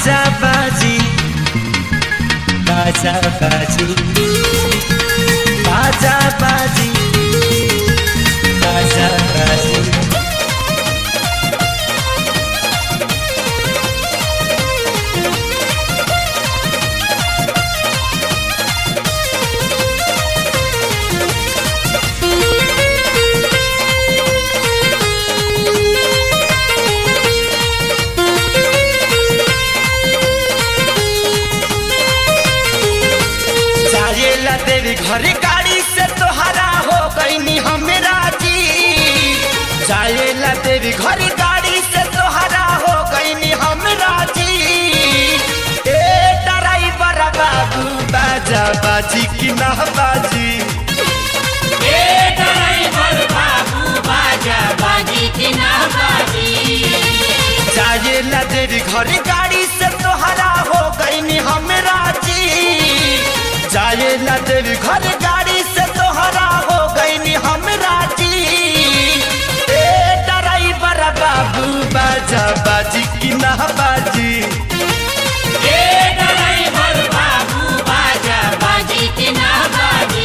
बाजा बाजी बाजा बाजी बाजा बाजी बाजा बाजी जाएला तेरी घर गाड़ी से तोहरा हो गईनी हमरा जी जाएला तेरी घर गाड़ी से तोहरा हो गईनी हमरा जी ए ड्राइवर बाबू बाजा बाजी की ना बाजी ए ड्राइवर बाबू बाजा बाजी की ना बाजी जाएला तेरी घर गाड़ी से तोहरा हो गईनी हमरा जी जाएला तेरी घर गाड़ी से तोहरा हो गईनी हमरा जी ए ड्राइवर बाबू बाजा बाजी की ना बाजी ए ड्राइवर बाबू बाजा बाजी की ना बाजी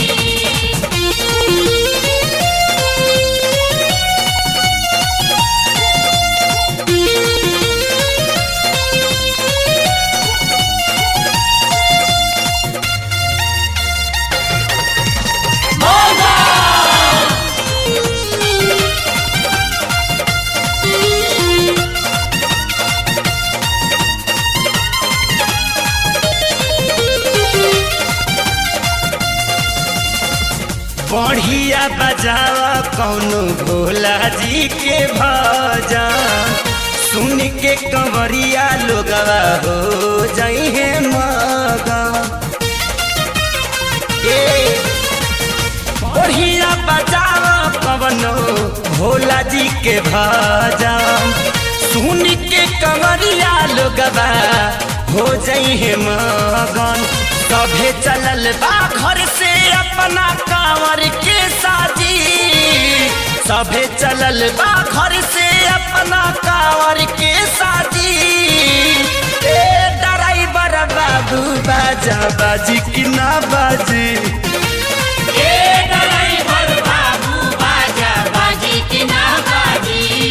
बढ़िया बजावा कौनो भोला जी के भजन सुन के कंवरिया लोगवा हो जइहे मगन ए बढ़िया बजावा कवनो भोला जी के भजन सुन के कंवरिया लोगवा हो जइहे मगन सभे चलल बा घर से अपना कांवर के साजी सभे चलल बा घर से अपना कांवर के साजी ए ड्राइवर बाबू बाजा बाजी की ना बाजी ए ड्राइवर बाबू बाजा बाजी की ना बाजी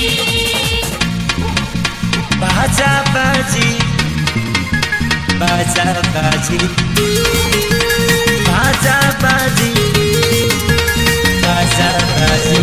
बाजा बाजी बाजा बाजी बाजा बाजी बाजा बाजी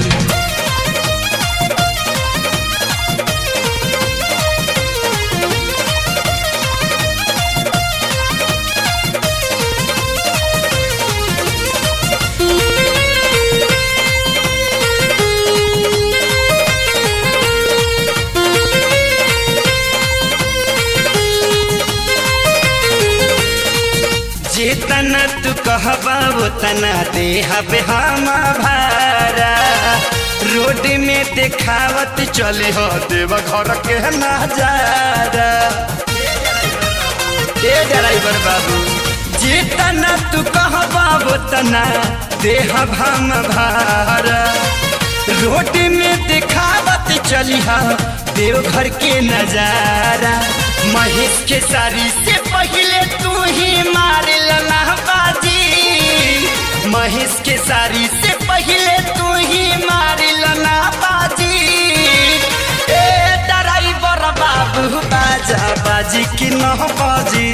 जितना तू कहबा उतना देहब हम भारा रोड में देखावत चले हो देव घर के नजारा ए ड्राइवर बाबू जितना तू कहबा उतना देहब हम भारा रोड में दिखावत चली देव घर के नजारा महेश के सारी से पहले तू ही मार लना बाजी महेश के सारी से पहले तू ही मार लना बाजी ए ड्राइवर बाबू बाजा बाजी की न बाजी